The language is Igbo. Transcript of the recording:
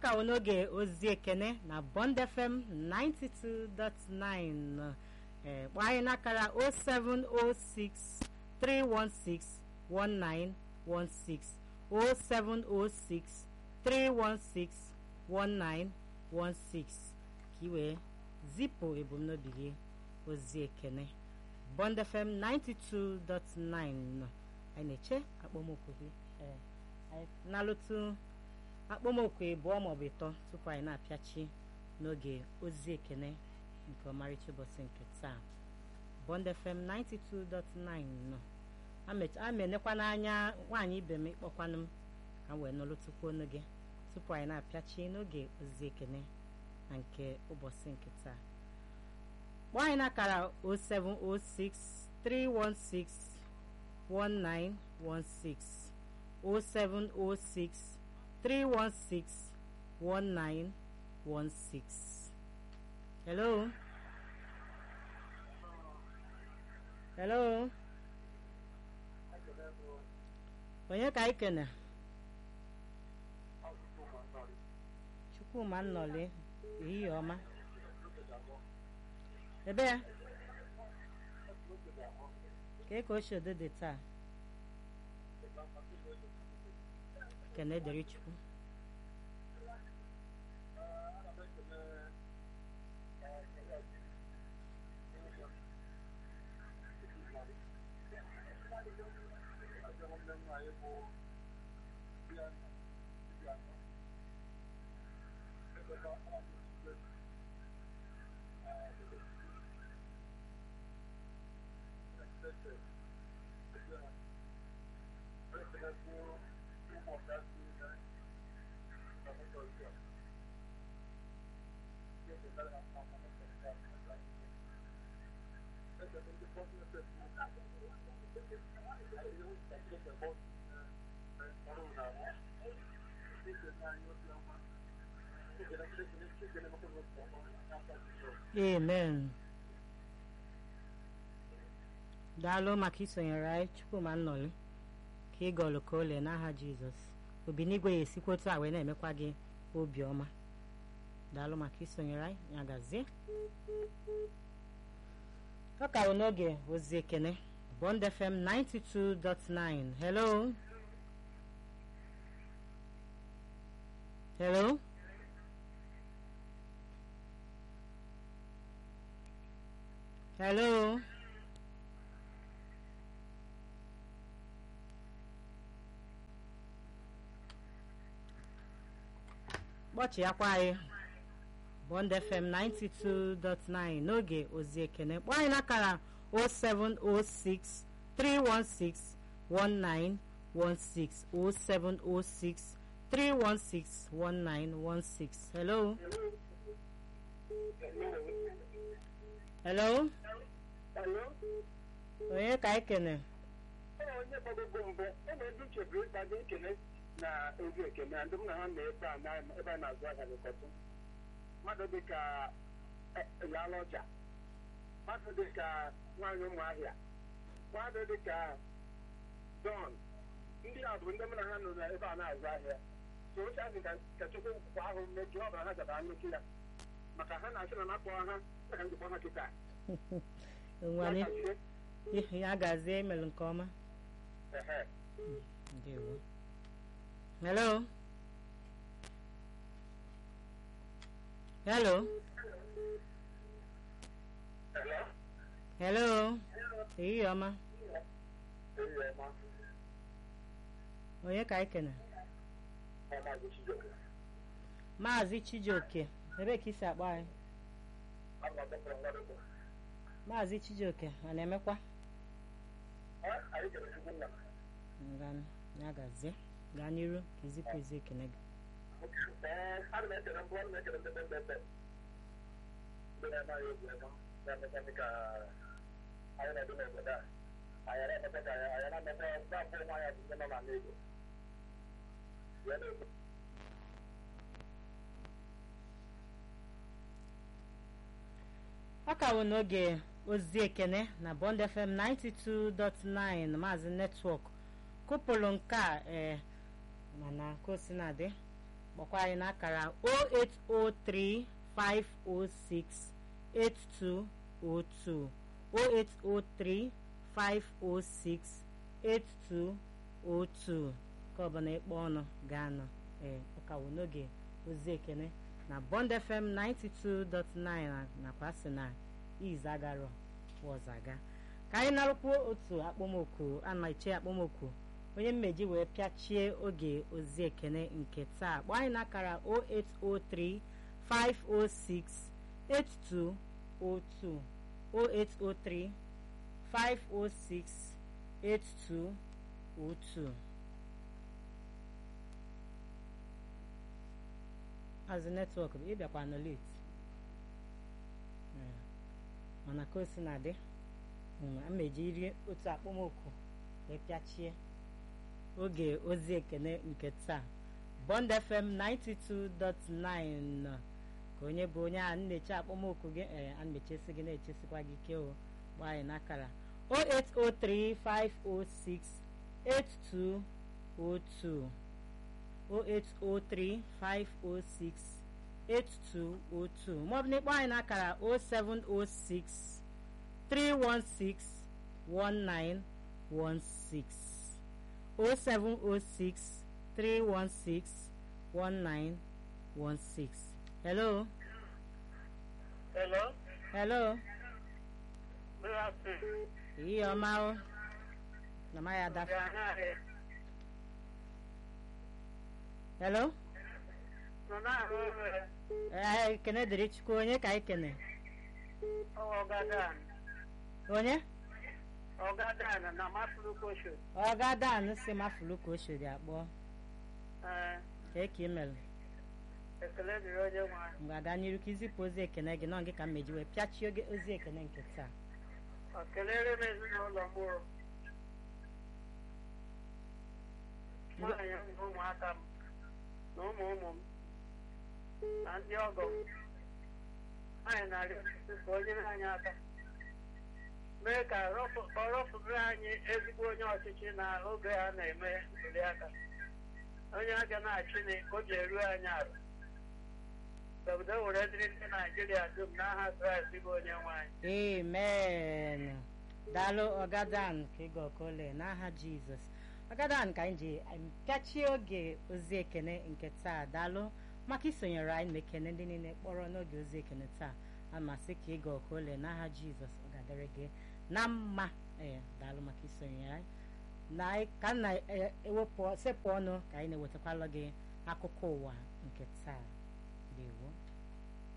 ka wụ n'oge ozi ekene na Bond FM 92.9 ee kpọọ anyị n'akara 0706 316 1916 0706 316 1916 ka ị wee zipụ ebumnobi gị ozi ekene Bond FM 92.9 anyị na-eche akpọmokwu gị ee anyị na-alụtụ akpọmokwu ịbụọ maọbụ ịtọ tupu anyị na-apịachi n'oge ozi ekene nke ọmarịcha ụbọchị nke taa Bond FM 92.9 nọ amenekwa n'anya nwaanyị ibe m ịkpọkwanụ m ka m wee nọlụtụkwu ọnụ gị tupu anyị na-apịachi n'oge ozi ekene na nke ụbọchị nke taa kpọọ anyị n'akara 0706 316 1916 0706 316 1916 hello hello onye ka anyị kene chukwuma nnọli ehihie ọma ebe ya ka ka ochie odo dị taa kene dere chukwu amen daalụ maka isonyere anyị chukwuma nnọli ka ị gọlụ ka ole n'aha jizọs obinigwe ya esikwa otu a wee na-emekwa gị obiọma daalụ maka isonyere anyị ya gazie ọ ka bụ n'oge ozi ekene Bond FM 92.9 hello hello hello kpọchịakwa anyị Bond FM 92.9 n'oge ozi ekene kpọọ anyị n'akara 0706 316 1916 0706 316 1916 hello hello onye ka anyị kene onye gbagogo mbụ ụlọ ndị chebiri ịkpado ekele na ozi ekele ndị m na ha na ebe a ebe a na-azụ ahịa n'ụkọtụ mmadụ dịka yala ọja mmadụ dịka nwaanyị ụmụahịa mmadụ dịka don ndị a bụ ndị m na ha nọ ebe a na-azụ ahịa so oche ahụ ka chukwu kwa ahụ mmeju ọ bụla ha jaba nnukwu ya maka ha na-asị na nakpọ ha ka njikwa ha kịta nwanyị ya gazie emelụ nke ọma ndewo hello hello hello ehihie ọma onye ka anyị kene maazị chijioke ebe ka isi akpọ anyị maazị chijioke a na-emekwa ya gazie gaa n'iru ka izipụ ezi ekene gị ọ ka bụ n'oge ozi ekene na Bond FM 92.9 maazị netwọk kụpụrụ nke a ee mana ka o si na-adị kpọkwa anyị n'akara 0803 506 8202 0803 506 8202 ka ọbụla ịkpọ ọnụ ga-anọ ee ọkawo n'oge ozi ekene na Bond FM 92.9 nakwa sị na izagaro wọzaga ka anyị narụkwuo otu akpọmoku a na-eche akpọmoku onye mmeji wee pịachie oge ozi ekene nke taa kpọọ anyị n'akara 0803 506 8202 0803 506 8202 azụ netwọk bụ ịbịakwa nọ late mana ka o si na dị mmeji iri otu akpọmoku wee pịachie oge ozi ekene nke taa Bond FM 92.9 ka onye bụ onye a na-eche akpọmoku gị ee a na-echesi gị na-echesikwa gị ike o gbaa anyị n'akara 0803506 8202 0803506 8202 maọbụ na ịkpọ anyị n'akara 0706 316 1916 0706 316 1916 hello Hello? hello Good afternoon. ihe ọma o na ma ya dafa Ganahe. hello Nọ na-arụ ọrụ ya. ee ekene dịrị chukwu onye ka anyị kene Ọgadan. onye Ọgadan na Mafurukosho. ọgadan si mafulu ka o siri akpọ Ee, kee ka ị mere ekele dịrị onye nwe anyị. mgbe aga n'iru ka izipụ ozi ekene gị nọ gị ka mmeji wee pịachie oge ozi ekene nke taa Ọ kelere m ezinụlọ m o. Nwaanyị m na ụmụaka m na ụmụ ụmụ m na ndị ọgọ m. Anyị na-arịọ Chukwu ka o nyere anyị aka. Mee ka rọpụ- ọ rọpụrụ anyị ezigbo onye ọchịchị na oge a na-eme ntuli aka. Onye aga na-achị na ka o ji eru anyị ala. Ka udo were dịrị ndị Naijiria dum n'aha Kraịst bụ onye nwe anyị. amen daalụ ọgadan ka ịga ọkole n'aha jizọs ọgadan ka anyị ji pịachie oge ozi ekene nke taa daalụ maka isonyere anyị na ekene ndị niile kpọrọ n'oge ozi ekene taa amasị ka ịga ọkole n'aha jizọs ọ ga-adịrị gị na mma ee daalụ maka isonyere anyị na anyị- ka m na-ewepụ sepụ ọnụ ka anyị na-ewetakwala gị akụkọ ụwa nke taa